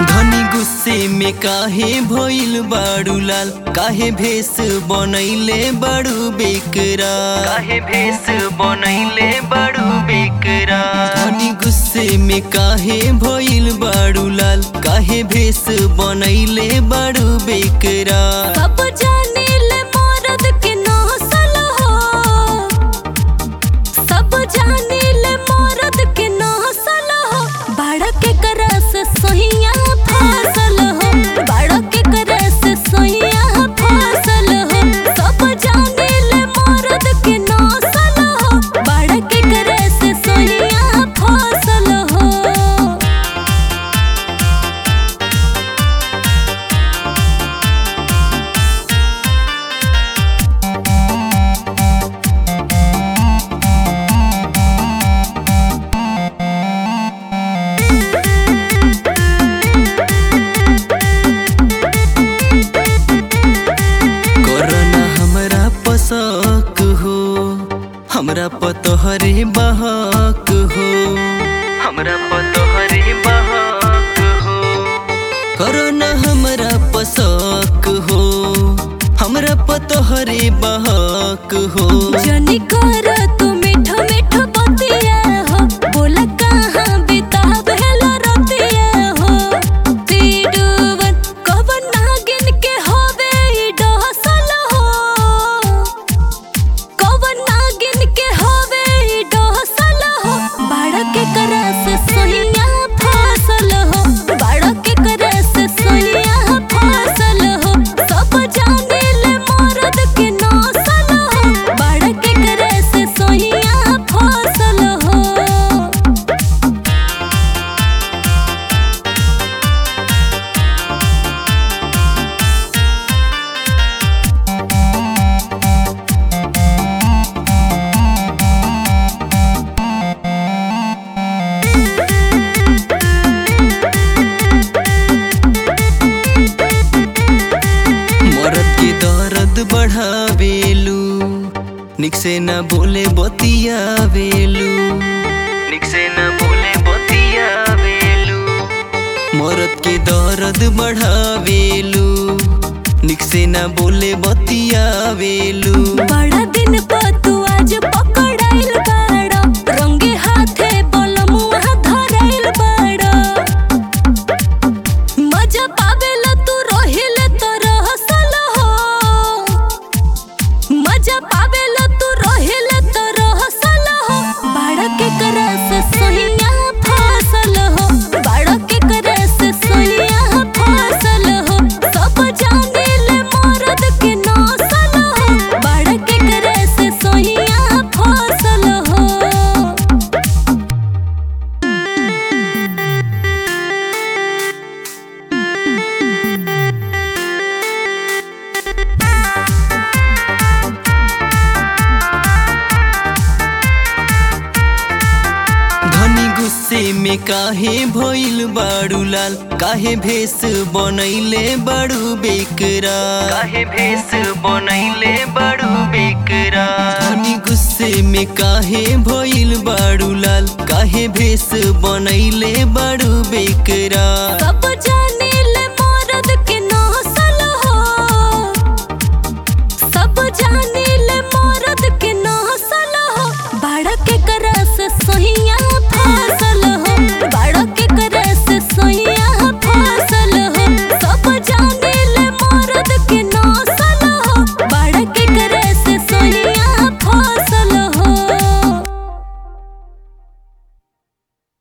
धनी गुस्से में काहे भइल बाड़ू लाल काहे भेस बनैले बाड़ू बेकरा काहे भेस बनैले बाड़ू बेकरा धनी गुस्से में काहे भइल बाड़ू लाल काहे भेस बनैले बाड़ू बेकरा सब जानिले मरद के नसल हो सब जानिले मरद के नसल हो बाड़ा के करस सहिया फसल हो बाड़ा के करस सहिया फसल हो सब जानिले मरद के नसल हो बाड़ा के करस सहिया फसल हो कोरोना हमरा पसक हो हमरा पतोहरे बहक हो हमरा पतोहरे बहक हो कोरोना हमरा पसक हो हमरा पतोहरे बहक हो जनी कर तू मीठा मीठा बतिया हो बोला कहाँ बितावेल रतिया हो पीडुवन कवन नागिन के होवे ई डहसल हो कवन नागिन के होवे ई डहसल हो बाड़ा के करस सोहिया फसल हो बाड़ा के करस सोहिया फसल हो सब जानिले मरद के नसल हो बाड़ा के करस सोहिया फसल हो मरद के दर्द बढ़ावेलू निक से न बोले बतियावेलू निक से न बोले बतियावेलू मरद के दर्द बढ़ावेलू निक से न बोले बतियावेलू बड़ा दिन पर तू आज पकड़ाइल बाड़ा रंगे हाथे बलमुआ धराइल बाड़ा मजा पावेला तू रोहिल तो रहसल हो मजा पावेला तू रोहिल तो रहसल हो बाड़ा के करस सोहिया फसल हो बाड़ा के करस सोहिया फसल हो सब जानिले मरद के नसल हो बाड़ा के करस सोहिया फसल हो धनी गुस्से में काहे भइल बाड़ू लाल काहे भेस बनैले बाड़ू बेकरा काहे भेस बनैले बाड़ू बेकरा धनी गुस्से में काहे भइल बाड़ू लाल काहे भेस बनैले बाड़ू बेकरा